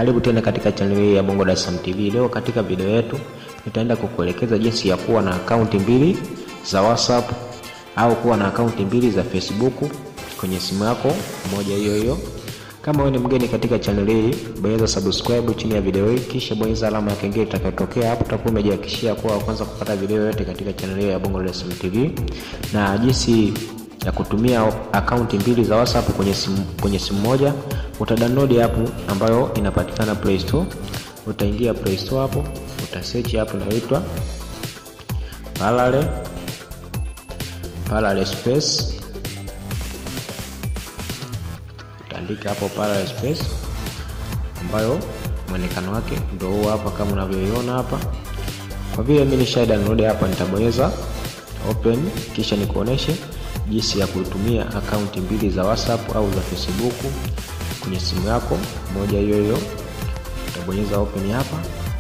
Karibu tena katika channel hii ya Bongo Dar es Salaam TV. Leo katika video yetu nitaenda kukuelekeza jinsi ya kuwa na akaunti mbili za WhatsApp au kuwa na akaunti mbili za Facebook kwenye simu yako moja hiyo hiyo. Kama wewe ni mgeni katika channel hii, bonyeza subscribe chini ya video hii, kisha bonyeza alama ya kengele itakayotokea hapo. Utakuwa umejihakikishia kuwa kwanza kupata video yote katika channel hii ya Bongo Dar es Salaam TV na jinsi ya kutumia akaunti mbili za WhatsApp kwenye simu, kwenye simu moja. Utadownload app ambayo inapatikana Play Store. Utaingia Play Store hapo, utasearch app inayoitwa Parallel Parallel Space. Utaandika hapo Parallel Space ambayo mwonekano wake ndio huo hapa kama unavyoiona hapa. Kwa vile mimi nisha download hapa, nitabonyeza open, kisha nikuoneshe jinsi ya kutumia akaunti mbili za WhatsApp au za Facebook kwenye simu yako moja hiyo hiyo. Utabonyeza open hapa,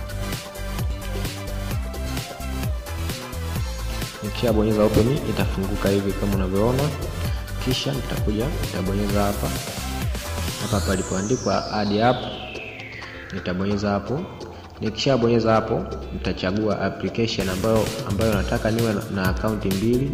nikishabonyeza open itafunguka hivi kama unavyoona, kisha nitakuja nitabonyeza hapa hapa palipoandikwa add app, nitabonyeza hapo. Nikishabonyeza hapo, nitachagua application ambayo ambayo nataka niwe na akaunti mbili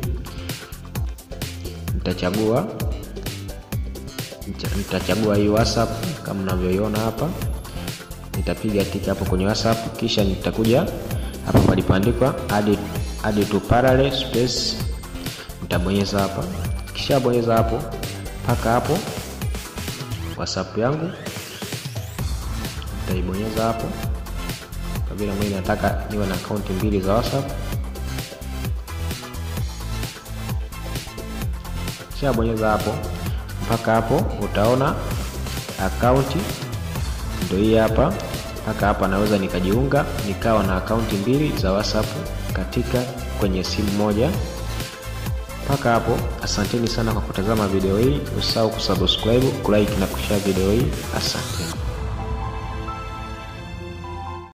nitachagua nitachagua hii WhatsApp kama unavyoiona hapa, nitapiga tiki hapo kwenye WhatsApp, kisha nitakuja hapa palipoandikwa add add to parallel space, nitabonyeza hapa. Kisha bonyeza hapo mpaka hapo WhatsApp yangu nitaibonyeza hapo, kwa vile mimi nataka niwe na akaunti mbili za WhatsApp. Kisha bonyeza hapo mpaka hapo, utaona akaunti ndio hii hapa. Mpaka hapa naweza nikajiunga nikawa na akaunti mbili za WhatsApp katika kwenye simu moja. Mpaka hapo, asanteni sana kwa kutazama video hii. Usahau kusubscribe, kulike na kushare video hii. Asante.